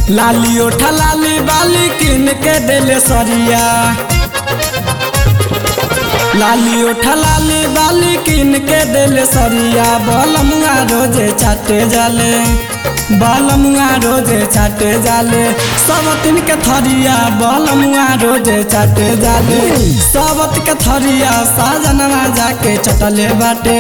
लाली ओठा लाली बाली किन के देले सरिया लाली ओठा लाली बाली किन के देले सरिया बलमुआ रोजे चाटे जाले बलमुआ रोजे चाटे जाले सब तीन के थरिया बलमुआ रोजे चाटे जाले सबत के थरिया साजनवा जाके चटले बाटे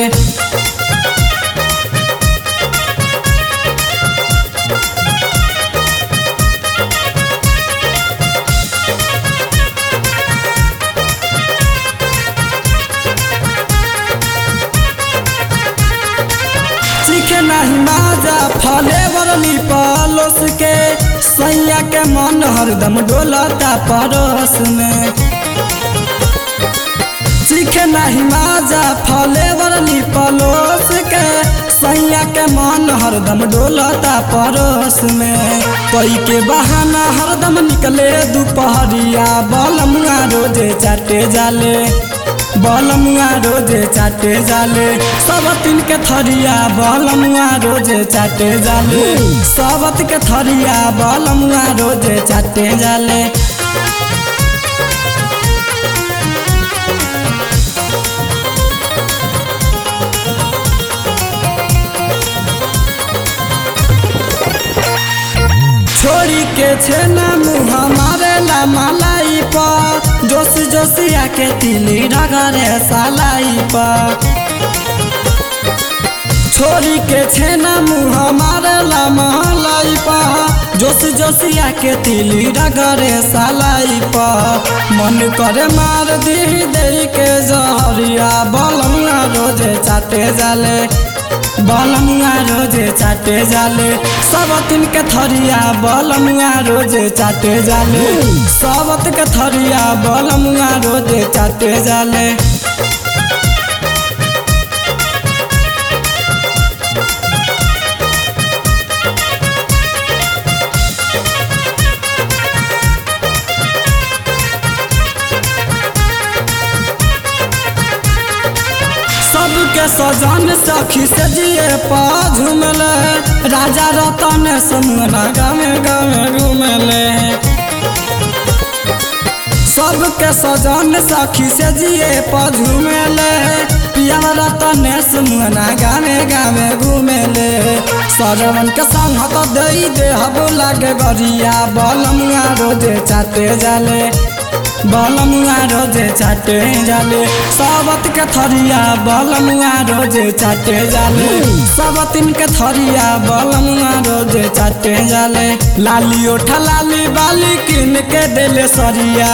सीखे नहीं माजा फले वरली पलोस के सैया के मन हरदम डोलता परोस में सीखे नहीं माजा फले वरली पलोस के सैया के मन हरदम डोलता परोस में कोई के बहाना हरदम निकले दोपहरिया बलमुआ रोजे चाटे जाले बलमुआ रोजे चाटे जाले सबतिन के थरिया बलमुआ रोजे चाटे जाले सबत के थरिया बलमुआ रोजे चाटे जाले छोड़ी के छेना मुँह मारे ला मलाई पर जोश जोशिया के तिली रगरे सालाई पर छोड़ी के छेना मुँह मारे ला मलाई पर जोश जोशिया के तिली रगरे सालाई पर मन करे मार दी दे के जहरिया बलमुआ रोजे चाटे जाले बलमुआ रोजे चाटे जाले सबतिन के थरिया बलमुआ रोजे चाटे जाले सबत के थरिया बलमुआ रोजे चाटे जाले सबके सजन सखी से जिए पा झूमले राजा रतन सुमना गावे गावे घूमले सबके सजन सखी से जिए पा झूमले पिया रतन सुमना गावे गावे घूमले सरवन के संग तो दई दे हबो लागे गरिया बलमुआ रोजे चाटे जाले बलमुआ रोजे चाटे जाले सबत के थरिया बलमुआ रोजे चाटे जाले सबतिन के थरिया बलमुआ रोजे चाटे जाले लाली ओठा लाली बाली किन के देले सरिया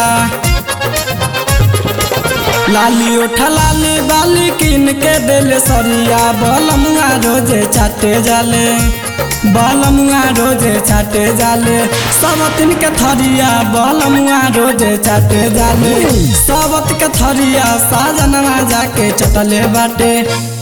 लाली ओठा लाली बाली किन के देले सरिया बलमुआ रोजे चाटे जाले बलमुआ रोजे चाटे जाले सबतिन के थरिया बलमुआ रोजे चाटे जाले सबत के थरिया साजनवा जाके चटले बाटे